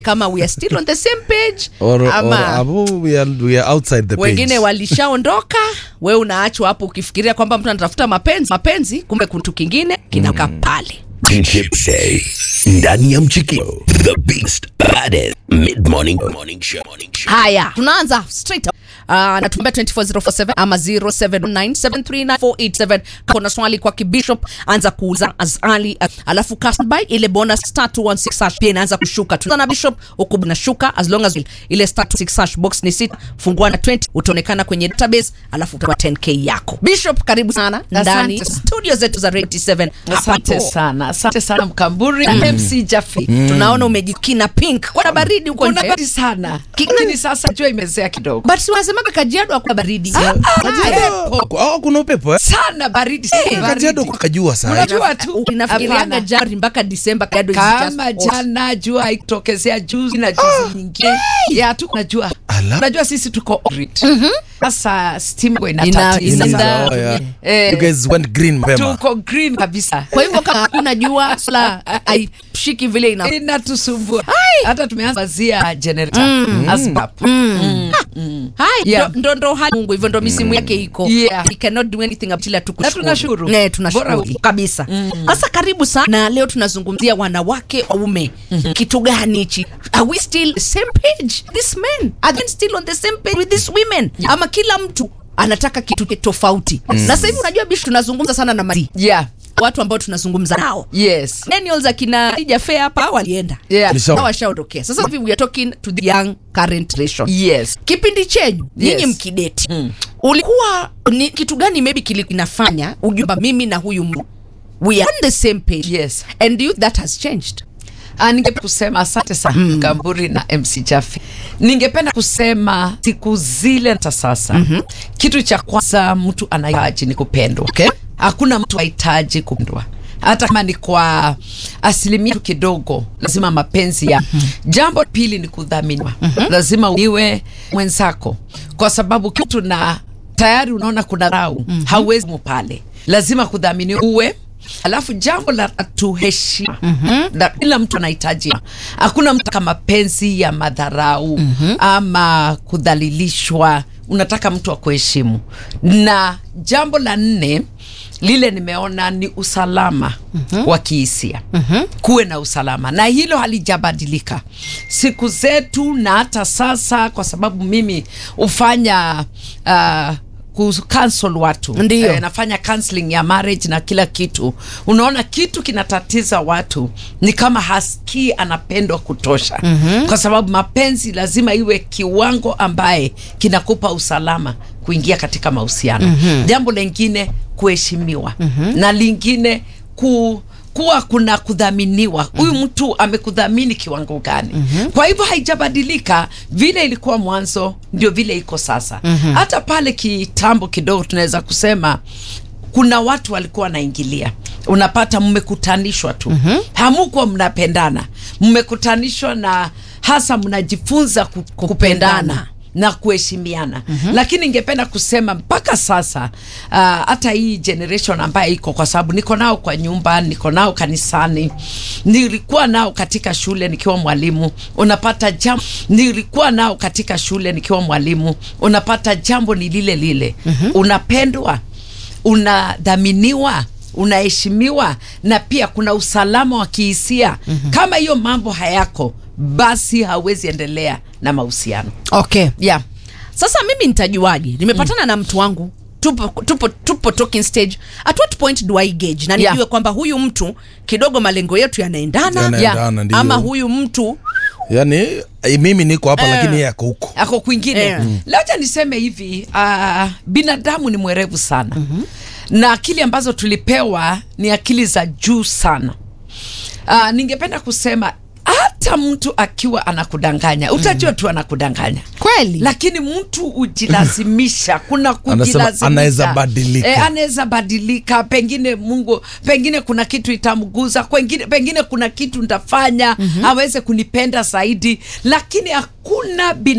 kama we are still on the same page or, or ama abu, we are, we are outside the wengine page. walishaondoka we unaachwa hapo ukifikiria kwamba mtu anatafuta mapenzi mapenzi kumbe kitu kingine kinaka pale Tip Day ndani ya mchikio the beast baddest mid morning morning show morning show haya tunaanza straight up. Uh, natumbea 24047 ama 0797394887 kuna swali kwa kibishop anza kuuza azali uh, alafu cast by ile bonus star 216 hash pia inaanza kushuka tunaanza na bishop huku nashuka as long as ile star 216 hash box ni sita fungua na 20 utaonekana kwenye database alafu utakuwa 10k yako bishop karibu sana ndani Asante. studio zetu za Radio 7 asante hapo. sana asante sana mkamburi na mc jafi tunaona umejikina pink kuna baridi huko kuna nje baridi sana Ki- lakini sasa jua imezea kidogo but wanasemaga kajiado hakuna baridi Pepo. Oh, kuna upepo eh? sana baridi sana baridi. Kajiado kukajua saa Unajua tu inafikiriaga hapana. Januari mpaka Disemba Kajiado is kama just hot. jana jua haikutokezea juzi na juzi nyingine ya tu unajua Ala. unajua sisi tuko orbit sasa stima Ina- inatatiza ina- sana. Oh, yeah. Eh, You guys went green mapema. tuko green kabisa kwa hivyo kama hakuna jua sola haishiki vile ina inatusumbua hata tumeanza wazia generator ASBAP. Hai, Yeah. ndo- ndo ndo hali Mungu hivyo ndo misimu yake iko Yeah. we cannot do anything until Na tukushukuru tunashukuru. ne tunashukuru Bora- kabisa sasa karibu sana na leo tunazungumzia wanawake waume kitu gani hichi are we still the same page this men are they still on the same page with these women ama kila mtu anataka kitu tofauti na sasa hivi unajua bishi tunazungumza sana na mari yeah watu ambao tunazungumza nao yes millennials akina Khadija Fair hapa walienda yeah Lisha- Hawa washaondokea sasa hivi we are talking to the young current generation yes kipindi chenyu nyinyi Yes. mkideti ulikuwa ni kitu gani maybe kilinafanya ujumba mimi na huyu mtu we are on the same page Yes. and do you that has changed Ah, ningependa kusema asante sana Kamburi na MC Jafi. Ningependa kusema siku zile hata sasa kitu cha kwanza mtu anahitaji ni kupendwa. Okay. Hakuna mtu hahitaji kupendwa hata kama ni kwa asilimia tu kidogo, lazima mapenzi ya. Jambo la pili ni kudhaminiwa, lazima iwe mwenzako, kwa sababu kitu na tayari unaona kuna rau hauwezi mu pale, lazima kudhaminiwa uwe Alafu jambo la tatu heshima. Na Kila mtu anahitaji. Hakuna mtu kama mapenzi ya madharau ama kudhalilishwa. Unataka mtu akuheshimu. Na jambo la nne lile nimeona ni usalama wa kihisia. Kuwe na usalama, na hilo halijabadilika siku zetu na hata sasa, kwa sababu mimi hufanya uh, kucancel watu Ndiyo. nafanya counseling ya marriage na kila kitu. Unaona, kitu kinatatiza watu ni kama hasikii anapendwa kutosha, kwa sababu mapenzi lazima iwe kiwango ambaye kinakupa usalama kuingia katika mahusiano. Jambo lingine kuheshimiwa, na lingine ku kuwa kuna kudhaminiwa. Huyu mtu amekudhamini kiwango gani? Kwa hivyo haijabadilika vile ilikuwa mwanzo, ndio vile iko sasa. Hata pale kitambo kidogo, tunaweza kusema kuna watu walikuwa wanaingilia, unapata mmekutanishwa tu, hamukuwa mnapendana, mmekutanishwa na hasa mnajifunza ku- kupendana na kuheshimiana lakini ningependa kusema mpaka sasa uh, hata hii generation ambayo iko kwa sababu niko nao kwa nyumba niko nao kanisani nilikuwa nao katika shule nikiwa mwalimu unapata jambo nilikuwa nao katika shule nikiwa mwalimu unapata jambo ni lile lile unapendwa unadhaminiwa unaheshimiwa na pia kuna usalama wa kihisia kama hiyo mambo hayako basi hawezi endelea na mahusiano okay yeah. sasa mimi nitajuaje nimepatana na mtu wangu tupo, tupo, tupo talking stage at what point do I gauge na nijue Yeah. kwamba huyu mtu kidogo malengo yetu yanaendana Yanaendana, ndiyo. ama huyu mtu yani eh, mimi niko hapa Eh. lakini yeye ako huko ako kwingine Eh. mm. Lacha niseme hivi uh, binadamu ni mwerevu sana na akili ambazo tulipewa ni akili za juu sana. Uh, ningependa kusema hata mtu akiwa anakudanganya utajua tu anakudanganya kweli lakini mtu hujilazimisha kuna Anasema kujilazimisha anaweza badilika. Eh, anaweza badilika pengine mungu pengine kuna kitu itamguza pengine, pengine kuna kitu ntafanya aweze kunipenda zaidi lakini hakuna